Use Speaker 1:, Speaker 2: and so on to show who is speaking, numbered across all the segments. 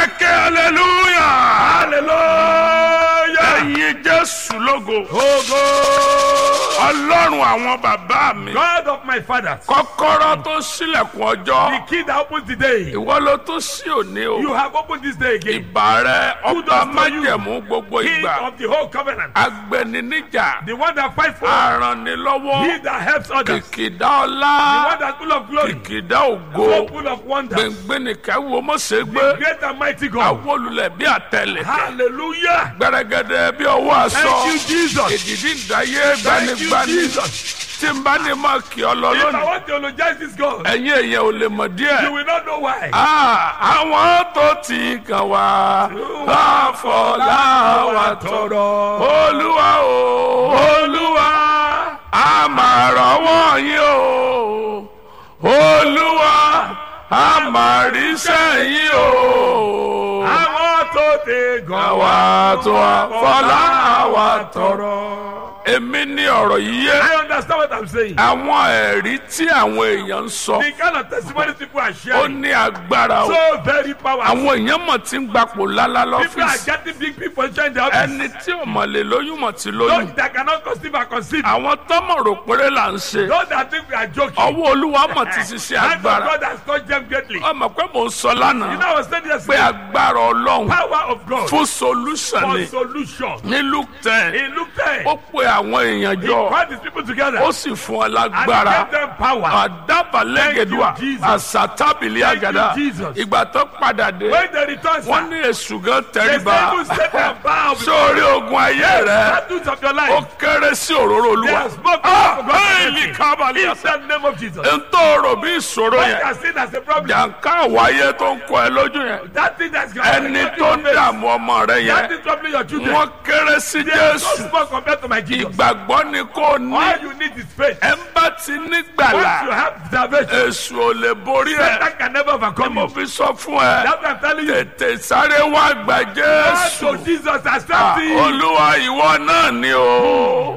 Speaker 1: ẹ ké hallelujah.
Speaker 2: hallelujah.
Speaker 1: ẹ̀yin jésù lógo.
Speaker 2: Ogo.
Speaker 1: ọlọ́run àwọn bàbá mi.
Speaker 2: God of my fathers.
Speaker 1: kọ́kọ́rọ́ tó ṣílẹ̀kùn
Speaker 2: The
Speaker 1: ọjọ́.
Speaker 2: key that opens the day.
Speaker 1: ìwọ ló tó ṣí òní o.
Speaker 2: You have opened this day again.
Speaker 1: ìbà rẹ ọba
Speaker 2: Kudos to you.
Speaker 1: májẹ̀mú gbogbo
Speaker 2: King
Speaker 1: ìgbà.
Speaker 2: of the whole covenant.
Speaker 1: agbẹniníjà.
Speaker 2: The one that fights for us.
Speaker 1: arànilọ́wọ́.
Speaker 2: He that helps others.
Speaker 1: kìkìdá
Speaker 2: The
Speaker 1: ọlá.
Speaker 2: one that's full of glory.
Speaker 1: kìkìdá
Speaker 2: So
Speaker 1: ògo.
Speaker 2: full of wonders.
Speaker 1: gbẹngbẹnìkẹ́ wo mọ̀sẹ̀
Speaker 2: The
Speaker 1: gbé.
Speaker 2: great and mighty God.
Speaker 1: awolulẹ̀ bí àtẹlẹ̀.
Speaker 2: Hallelujah.
Speaker 1: gbẹrẹgẹdẹ bí ọwọ́
Speaker 2: Thank
Speaker 1: aṣọ.
Speaker 2: you, Jesus.
Speaker 1: èdìdí ìdáyé
Speaker 2: Thank you,
Speaker 1: gbanigbani.
Speaker 2: Jesus.
Speaker 1: tí n bá ní máa kí ọ lọ
Speaker 2: If I
Speaker 1: lónìí.
Speaker 2: want to eulogize this God,
Speaker 1: ẹ̀yin èèyàn ò lè mọ̀
Speaker 2: you
Speaker 1: díẹ̀.
Speaker 2: will not know why.
Speaker 1: Ah, àwọn tó ti kàn wá láfọlá wa tọrọ. olúwa o olúwa a máa rọ́wọ́ yín o olúwa a máa ríṣẹ́ yín o.
Speaker 2: Àwọn tó ti gan
Speaker 1: àwa tó wá fọlá wa tọrọ. èmi ní ọ̀rọ̀ yìí yé.
Speaker 2: I understand what I'm saying.
Speaker 1: àwọn ẹ̀rí tí àwọn èèyàn ń sọ
Speaker 2: The kind of testimony people are
Speaker 1: ó
Speaker 2: sharing.
Speaker 1: ní agbára o.
Speaker 2: So very powerful.
Speaker 1: àwọn èèyàn mọ̀ tí ń gbapò lálá
Speaker 2: People are
Speaker 1: lọ́fíìsì.
Speaker 2: getting big people in the office.
Speaker 1: ẹni tí ò mọ̀ lè lóyún mọ̀ tí lóyún.
Speaker 2: Those that cannot conceive are conceived.
Speaker 1: àwọn tọ́mọ̀ rò péré là ń ṣe.
Speaker 2: Those that think we are joking.
Speaker 1: ọwọ́ olúwa mọ̀ ti ṣiṣẹ́
Speaker 2: Hand of
Speaker 1: agbára.
Speaker 2: God has touched them greatly. You
Speaker 1: ọmọ pé mò ń sọ lánàá
Speaker 2: know, I was saying
Speaker 1: pé
Speaker 2: yesterday,
Speaker 1: agbára ọlọ́run
Speaker 2: power of God
Speaker 1: fún solution
Speaker 2: for
Speaker 1: ni
Speaker 2: solution.
Speaker 1: ní luke ten
Speaker 2: He looked there.
Speaker 1: ó pe àwọn èèyàn
Speaker 2: He
Speaker 1: jọ
Speaker 2: called his people together.
Speaker 1: ó sì fún ọ
Speaker 2: And he
Speaker 1: lágbára.
Speaker 2: gave them power.
Speaker 1: àdàbàlẹ́gẹ̀dùà
Speaker 2: Thank you, Jesus.
Speaker 1: àsàtàbìlì
Speaker 2: Thank you,
Speaker 1: àgàdà
Speaker 2: Jesus.
Speaker 1: ìgbà tó padà dé
Speaker 2: When they returned,
Speaker 1: wọ́n
Speaker 2: sir,
Speaker 1: ní èṣù gan
Speaker 2: they
Speaker 1: tẹríba
Speaker 2: even set and bow before
Speaker 1: sórí ogun ayé rẹ
Speaker 2: battles of your
Speaker 1: ó
Speaker 2: life.
Speaker 1: kéré sí òróró
Speaker 2: They
Speaker 1: olúwa
Speaker 2: have spoken
Speaker 1: Ah,
Speaker 2: for God's
Speaker 1: bẹ́ẹ̀ni
Speaker 2: mercy.
Speaker 1: kábàlì
Speaker 2: In
Speaker 1: àṣà
Speaker 2: the name of Jesus.
Speaker 1: n tó rò bí ìṣòro
Speaker 2: What you
Speaker 1: yẹn
Speaker 2: are seen as a problem,
Speaker 1: jàǹká àwáyé tó ń kọ ẹ lójú yẹn
Speaker 2: that thing that's going
Speaker 1: ẹni tó ń dààmú ọmọ rẹ
Speaker 2: that
Speaker 1: yẹn
Speaker 2: is troubling your children.
Speaker 1: wọ́n kéré sí
Speaker 2: They are so
Speaker 1: jésù
Speaker 2: small compared to my Jesus.
Speaker 1: ìgbàgbọ́ ni kò ní
Speaker 2: All you need is faith.
Speaker 1: ẹ ń bá ti
Speaker 2: Once
Speaker 1: nígbàlà
Speaker 2: you have salvation,
Speaker 1: èṣù ò lè borí ẹ
Speaker 2: Satan can never overcome
Speaker 1: mo
Speaker 2: you.
Speaker 1: fi sọ fún ẹ
Speaker 2: That's what I'm telling you.
Speaker 1: tètè sáré wá gbà
Speaker 2: God
Speaker 1: jésù
Speaker 2: to Jesus accept
Speaker 1: Ah,
Speaker 2: him.
Speaker 1: olúwa ìwọ náà ni o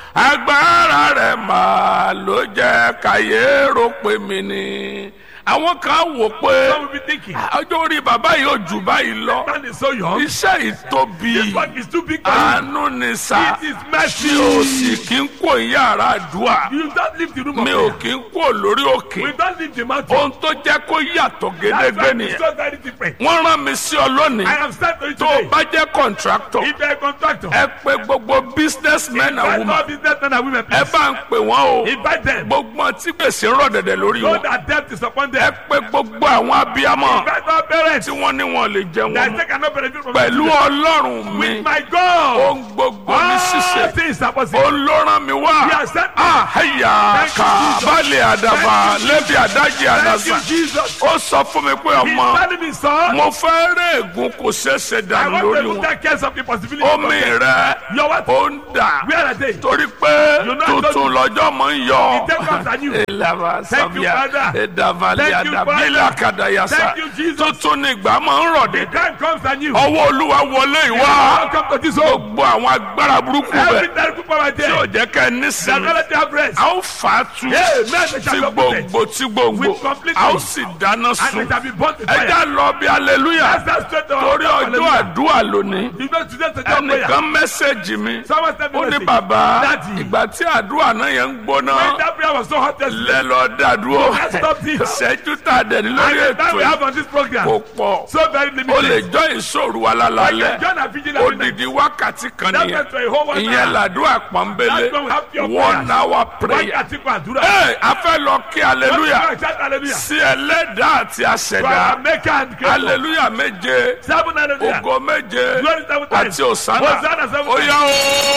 Speaker 1: agbára rẹ máa ló jẹ káyé rò pé mi ni àwọn kan wò pé
Speaker 2: Some will be thinking,
Speaker 1: ọjọ́ orí bàbá yìí ò jù báyìí lọ
Speaker 2: man is so young.
Speaker 1: iṣẹ́ ìtóbi
Speaker 2: This work is too big for you.
Speaker 1: àánú ni sá
Speaker 2: It is
Speaker 1: tí
Speaker 2: mercy.
Speaker 1: o sì kí ń kó yàrá àdúrà
Speaker 2: You don't leave the room of
Speaker 1: mi ò
Speaker 2: prayer.
Speaker 1: kí ń kó lórí òkè
Speaker 2: We don't leave the mountain.
Speaker 1: ohun tó jẹ́ kó yàtọ̀
Speaker 2: That's
Speaker 1: gédégbé
Speaker 2: why it's
Speaker 1: nìyẹn
Speaker 2: so very different.
Speaker 1: wọ́n rán mi sí ọ lónìí
Speaker 2: I am sent to you
Speaker 1: tó o
Speaker 2: today.
Speaker 1: bá jẹ́ kọ̀ǹtráktọ̀
Speaker 2: If you are a contractor,
Speaker 1: ẹ pé gbogbo businessmen and
Speaker 2: invite
Speaker 1: women
Speaker 2: all businessmen and women,
Speaker 1: ẹ
Speaker 2: please.
Speaker 1: bá ń pè wọ́n o
Speaker 2: Invite them.
Speaker 1: gbogbo wọn tí gbèsè ń rọ̀ dẹ̀dẹ̀ lórí
Speaker 2: Know
Speaker 1: wọn
Speaker 2: that death is upon
Speaker 1: ẹ
Speaker 2: them.
Speaker 1: pé gbogbo àwọn abiyamọ
Speaker 2: Invite all parents
Speaker 1: tí wọ́n ní wọn lè jẹun
Speaker 2: that
Speaker 1: wọn
Speaker 2: they cannot benefit from
Speaker 1: pẹ̀lú
Speaker 2: it.
Speaker 1: ọlọ́run mi
Speaker 2: With my God,
Speaker 1: ohun gbogbo ní
Speaker 2: all
Speaker 1: ṣíṣe
Speaker 2: things are possible.
Speaker 1: olóran mi
Speaker 2: He
Speaker 1: wá
Speaker 2: has sent me.
Speaker 1: àhẹyà
Speaker 2: Thank you,
Speaker 1: ká
Speaker 2: Jesus.
Speaker 1: balẹ̀ àdàbà
Speaker 2: Thank you,
Speaker 1: lẹ́bi àdájì
Speaker 2: Thank
Speaker 1: àdàsà
Speaker 2: you, Jesus.
Speaker 1: ó sọ fún mi pé
Speaker 2: He's
Speaker 1: ọmọ
Speaker 2: telling me, son,
Speaker 1: mo fẹ́ rẹ́ ègún kò ṣeéṣe
Speaker 2: I
Speaker 1: dànù
Speaker 2: want
Speaker 1: lórí
Speaker 2: to look
Speaker 1: wọn
Speaker 2: at case of the possibility.
Speaker 1: omi rẹ
Speaker 2: Your what?
Speaker 1: ó ń dà
Speaker 2: Where are they?
Speaker 1: torí pé
Speaker 2: You know I told
Speaker 1: tuntun lọ́jọ́ mọ̀ ń yọ.
Speaker 2: The devil comes at you.
Speaker 1: Elava
Speaker 2: Thank you,
Speaker 1: Savia,
Speaker 2: Father.
Speaker 1: Edavali
Speaker 2: Thank you,
Speaker 1: Adabila
Speaker 2: Father.
Speaker 1: Kadayasa.
Speaker 2: Thank you, Jesus.
Speaker 1: Tuntun ni ìgbà máa ń rọ̀
Speaker 2: The
Speaker 1: dé.
Speaker 2: time comes at you.
Speaker 1: Ọwọ́ Olúwa wọlé ìwá.
Speaker 2: Welcome to this home.
Speaker 1: Gbogbo àwọn agbára burúkú
Speaker 2: Every
Speaker 1: bẹ̀
Speaker 2: terrible power
Speaker 1: tí ò
Speaker 2: there.
Speaker 1: jẹ́ kẹ́ ẹ
Speaker 2: That
Speaker 1: nísìnyí.
Speaker 2: let you have rest.
Speaker 1: A ó fà á tu
Speaker 2: Amen. They
Speaker 1: tí
Speaker 2: shall be uprooted.
Speaker 1: gbòǹgbò tí gbòǹgbò.
Speaker 2: With complete
Speaker 1: A ó
Speaker 2: peace.
Speaker 1: sì dáná
Speaker 2: And
Speaker 1: sun.
Speaker 2: it shall be burnt with
Speaker 1: Ẹ
Speaker 2: fire.
Speaker 1: já lọ bí aleluya.
Speaker 2: That's that straight to our
Speaker 1: Torí ọjọ́
Speaker 2: hallelujah.
Speaker 1: àdúrà lónìí.
Speaker 2: You know today to tell prayer.
Speaker 1: Ẹnìkan mẹ́sẹ̀gì mi.
Speaker 2: Someone sent me
Speaker 1: Ó ní
Speaker 2: message.
Speaker 1: bàbá
Speaker 2: Daddy.
Speaker 1: ìgbà tí àdúrà náà yẹn ń
Speaker 2: When
Speaker 1: gbóná.
Speaker 2: that prayer was so hot yesterday.
Speaker 1: lẹ lọ dàdúró
Speaker 2: Let's stop this.
Speaker 1: ṣẹ́jú tá a dẹ̀ ní lórí
Speaker 2: And the time
Speaker 1: ètò
Speaker 2: we
Speaker 1: yìí
Speaker 2: have on this program.
Speaker 1: kò pọ̀
Speaker 2: So very
Speaker 1: o lè
Speaker 2: limited.
Speaker 1: jọ ìṣòro wa
Speaker 2: I can
Speaker 1: lálálẹ́
Speaker 2: join a vigil every night.
Speaker 1: odidi wákàtí kan
Speaker 2: That
Speaker 1: nìyẹn
Speaker 2: meant for a whole one
Speaker 1: ìyẹn
Speaker 2: hour.
Speaker 1: làdúrà pọ́nbélé
Speaker 2: That's when we have pure
Speaker 1: one
Speaker 2: prayers.
Speaker 1: hour prayer
Speaker 2: Wákàtí kan àdúrà.
Speaker 1: ee a fẹ́ lọ kí aleluya
Speaker 2: Shout hallelujah.
Speaker 1: sí ẹlẹ́dàá àti
Speaker 2: To
Speaker 1: àṣẹ̀dá
Speaker 2: our maker and creator.
Speaker 1: aleluya méje
Speaker 2: Seven hallelujah.
Speaker 1: ògo méje
Speaker 2: Glory seven times.
Speaker 1: àti òsánà
Speaker 2: Hosanna seven
Speaker 1: ó yá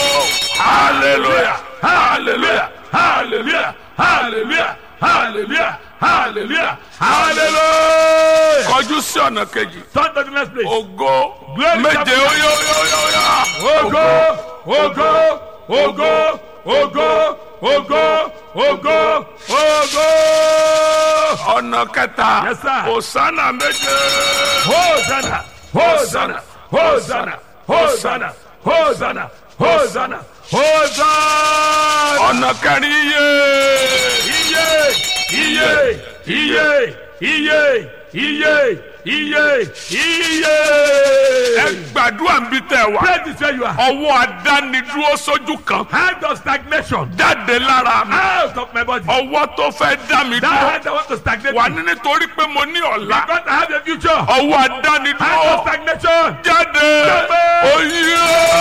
Speaker 1: o hallelujah hallelujah hallelujah hallelujah hallelujah hallelujah hallelujah kọjú sí ọ̀nà kejì
Speaker 2: Turn to the next place.
Speaker 1: ògo
Speaker 2: Glory
Speaker 1: méje
Speaker 2: seven
Speaker 1: ó yá ó yá ó yá ó yá
Speaker 2: Ògo, ògo, ògo, ògo, ògo, ògo, ògo.
Speaker 1: ọ̀nà kẹta
Speaker 2: Yes, sir.
Speaker 1: òsánà méje
Speaker 2: Hosanna, Hosanna, Hosanna, Hosanna, Hosanna, Hosanna, Hosanna.
Speaker 1: ọ̀nà kẹrin iye
Speaker 2: Iye, iye, iye, iye, iye iye iye.
Speaker 1: ẹ gbàdúrà ń bí tẹ wá
Speaker 2: Pray this where you are.
Speaker 1: ọwọ́ adánidúró sójú kan
Speaker 2: Hand of stagnation.
Speaker 1: jáde lára mi
Speaker 2: Out of my body.
Speaker 1: ọwọ́ tó fẹ́ dá mi
Speaker 2: That
Speaker 1: dúró
Speaker 2: hand that want to stagnate
Speaker 1: wà
Speaker 2: me.
Speaker 1: ní nítorí pé mo ní ọ̀la
Speaker 2: Because I have a future.
Speaker 1: ọwọ́
Speaker 2: Hand of
Speaker 1: adánidúró
Speaker 2: stagnation.
Speaker 1: jáde oyè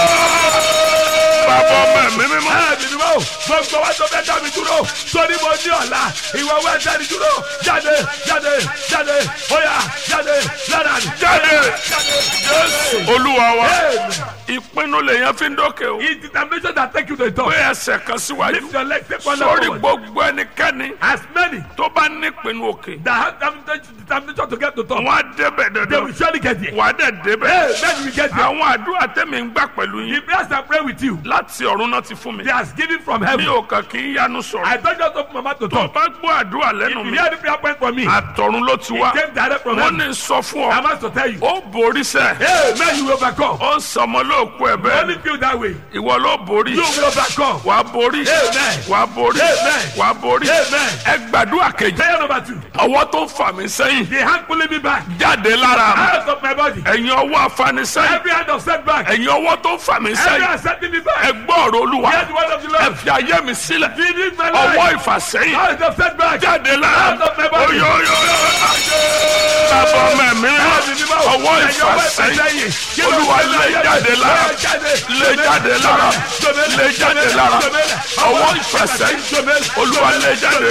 Speaker 1: bàbá ọmọ ẹ̀mí mímọ́
Speaker 2: Ẹ̀mí ni wọ́n gbogbo wa tó fẹ́ dá mi dúró sórí mo ní ọ̀la ìwọ wa dá mi dúró jáde jáde jáde óyá jáde lára mi.
Speaker 1: jáde
Speaker 2: jáde.
Speaker 1: olúwa wa
Speaker 2: Amen.
Speaker 1: ìpinnu lèyàn fi ń dókè o
Speaker 2: It's determination that take you to the top.
Speaker 1: pé ẹsẹ̀ kan síwájú
Speaker 2: Lift your leg, take one
Speaker 1: sórí
Speaker 2: step forward.
Speaker 1: gbogbo ẹnikẹ́ni
Speaker 2: As many
Speaker 1: tó bá nípinnu òkè
Speaker 2: that have determination determination to get to top,
Speaker 1: wọn á débẹ̀
Speaker 2: they
Speaker 1: dandan
Speaker 2: will surely get there.
Speaker 1: wà á dẹ̀ débẹ̀
Speaker 2: Hey, then we get there.
Speaker 1: àwọn àdúrà tẹ̀mí ń gbà pẹ̀lú
Speaker 2: The
Speaker 1: yín
Speaker 2: prayers I pray with you,
Speaker 1: láti ọ̀run náà ti fún mi
Speaker 2: they are given from
Speaker 1: mi
Speaker 2: heaven.
Speaker 1: ò kàn kí ń yanu sọ̀rọ̀
Speaker 2: I don't just open my mouth to
Speaker 1: tó
Speaker 2: talk.
Speaker 1: bá gbọ́ àdúrà
Speaker 2: If
Speaker 1: lẹ́nu
Speaker 2: you
Speaker 1: mi
Speaker 2: hear the prayer point from me, it
Speaker 1: àtọ̀run ló ti wá
Speaker 2: came direct from
Speaker 1: wọ́n
Speaker 2: heaven.
Speaker 1: ní sọ fún
Speaker 2: I
Speaker 1: ọ
Speaker 2: must to tell you.
Speaker 1: ó borí sẹ́
Speaker 2: Hey, man, you will overcome.
Speaker 1: ó ń sọmọ lóòkú ẹ̀ bẹ́ẹ̀
Speaker 2: Only feel that way.
Speaker 1: ìwọ ló borí
Speaker 2: You will overcome.
Speaker 1: wà á borí
Speaker 2: Amen.
Speaker 1: wà á borí
Speaker 2: Amen.
Speaker 1: wà á borí
Speaker 2: Amen.
Speaker 1: ẹ gbàdúrà kejì
Speaker 2: Prayer number two.
Speaker 1: ọwọ́ tó ń fà mí sẹ́yìn
Speaker 2: The hand pulling me back
Speaker 1: jáde lára mi
Speaker 2: out of my body.
Speaker 1: ẹ̀yin ọwọ́ afanisẹ́yìn
Speaker 2: Every hand of setback.
Speaker 1: ẹ̀yin ọwọ́ tó ń fà mí
Speaker 2: Every
Speaker 1: sẹ́yìn
Speaker 2: hand setting me
Speaker 1: ẹ
Speaker 2: back.
Speaker 1: gbọ́ ọ̀rọ̀ olúwa
Speaker 2: Hear the word of the
Speaker 1: ẹ
Speaker 2: Lord.
Speaker 1: fi ayé mi sílẹ̀
Speaker 2: Finish my
Speaker 1: ọwọ́
Speaker 2: life.
Speaker 1: ìfàsẹ́yìn
Speaker 2: Out of setback.
Speaker 1: jáde lára
Speaker 2: Out of my body.
Speaker 1: oyoyoyo bàbá ọmọ mi ọwọ́ ìfàsẹ́yìn olúwa lé jáde lára lé jáde lára lé jáde lára ọwọ́ ìfàsẹ́yìn olúwa lé jáde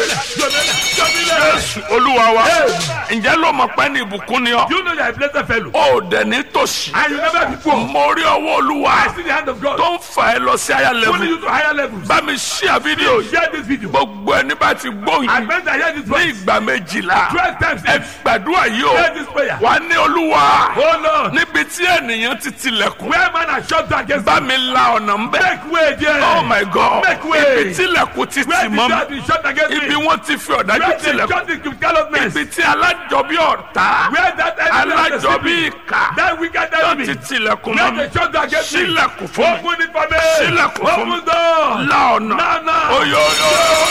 Speaker 1: jésù olúwa wa ǹjẹ́ ló mọ̀ pé ní ìbùkún ni ọ́
Speaker 2: You know you are a blessed fellow.
Speaker 1: ó dẹ̀ ní tòṣì
Speaker 2: And you never be poor.
Speaker 1: mo rí ọwọ́ olúwa
Speaker 2: I see the hand of God.
Speaker 1: tó ń fà ẹ́ lọ sí àyà
Speaker 2: Pulling
Speaker 1: lẹ́bù
Speaker 2: you to higher levels.
Speaker 1: bá mi ṣíà fídíò yìí
Speaker 2: Share this video.
Speaker 1: gbogbo ẹni bá ti gbóhùn
Speaker 2: I
Speaker 1: yìí
Speaker 2: meant I hear this
Speaker 1: ní
Speaker 2: voice.
Speaker 1: ìgbà méjìlá
Speaker 2: Twelve times.
Speaker 1: ẹ gbàdúrà yìí o
Speaker 2: Hear this prayer.
Speaker 1: wà ní olúwa
Speaker 2: Oh Lord.
Speaker 1: níbi tí ènìyàn ti tilẹ̀kùn
Speaker 2: Where man has shut down against
Speaker 1: bá mi la ọ̀nà ń bẹ́
Speaker 2: Make way there.
Speaker 1: oh my god
Speaker 2: Make way.
Speaker 1: ibi tí ilẹ̀kùn ti
Speaker 2: Where
Speaker 1: tì
Speaker 2: the
Speaker 1: mọ́
Speaker 2: door been shut against
Speaker 1: mi ibi
Speaker 2: me.
Speaker 1: wọ́n ti fi ọ̀dájú
Speaker 2: Where they
Speaker 1: tilẹ̀kùn
Speaker 2: shut it with callousness.
Speaker 1: ibi tí alájọbí ọ̀tá
Speaker 2: Where that enemy has
Speaker 1: alájọbí
Speaker 2: deceived me.
Speaker 1: ìkà
Speaker 2: That wicked
Speaker 1: tó
Speaker 2: enemy.
Speaker 1: ti tilẹ̀kùn mọ́
Speaker 2: Where
Speaker 1: mi
Speaker 2: they shut down against me.
Speaker 1: sílẹ̀kùn fún mi
Speaker 2: Open it for me.
Speaker 1: Sílẹ̀kùn fún mi.
Speaker 2: Open door.
Speaker 1: la ọ̀nà
Speaker 2: Now, now.
Speaker 1: oyoyo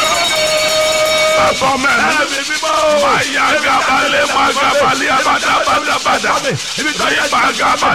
Speaker 1: bàbá mẹ́rin.
Speaker 2: Ẹ̀mí mímọ́.
Speaker 1: Maya gabale magabali abada bada bada. Maya gabale